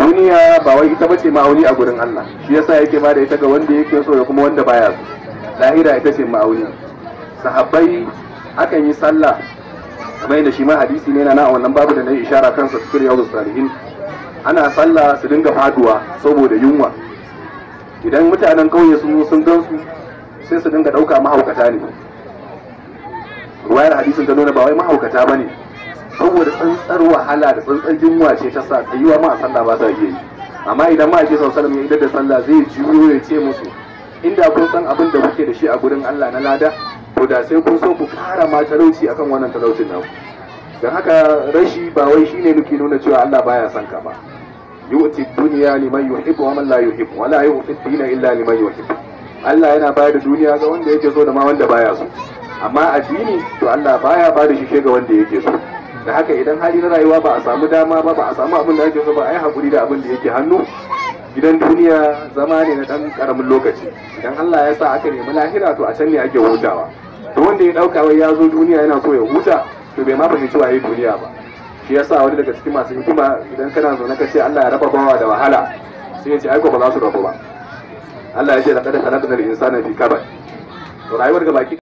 duniya ba wai ita bace ma'auni a gurin Allah shi yasa yake ba da ita ga wanda yake so da kuma wanda baya so lahira ita ce ma'auni sahabbai akan yi sallah kamar yadda shi ma hadisi ne na a wannan babu da na yi ishara kansa cikin yawon salihin ana sallah su dinga faduwa saboda yunwa idan mutanen kauye sun sun gansu sai su dinga dauka mahaukata ne ruwayar hadisin ta nuna ba wai mahaukata ba ne saboda tsantsar wahala da tsantsar yunwa ce ta sa tsayuwa ma a sallah ba sa iya yi amma idan ma ake sallam ya idar da sallah zai juyo ya ce musu inda kun san abin da kuke da shi a gurin Allah na lada to da sai kun so ku kara ma talauci akan wannan talaucin naku don haka rashi ba wai shine muke nuna cewa Allah baya son ka ba yu'ti dunya liman yuhibbu wa man la yuhibbu wa la yu'ti dina illa liman yuhibbu Allah yana bayar da duniya ga wanda yake so da ma wanda baya so amma addini to Allah baya ba da shi ga wanda yake so da haka idan hali na rayuwa ba a samu dama ba ba a samu abin da ake so ba ai hakuri da abin da yake hannu gidan duniya zama ne na dan karamin lokaci idan Allah ya sa aka nemi lahira to a can ne ake hutawa to wanda ya dauka wai ya zo duniya yana so ya huta to bai ma fahimci waye duniya ba shi yasa wani daga cikin masu hikima idan kana zo na kace Allah ya raba bawa da wahala sai ya ce ai ko ba za su rabu ba Allah ya ce laqad khalaqnal insana fi kabad to rayuwar ga baki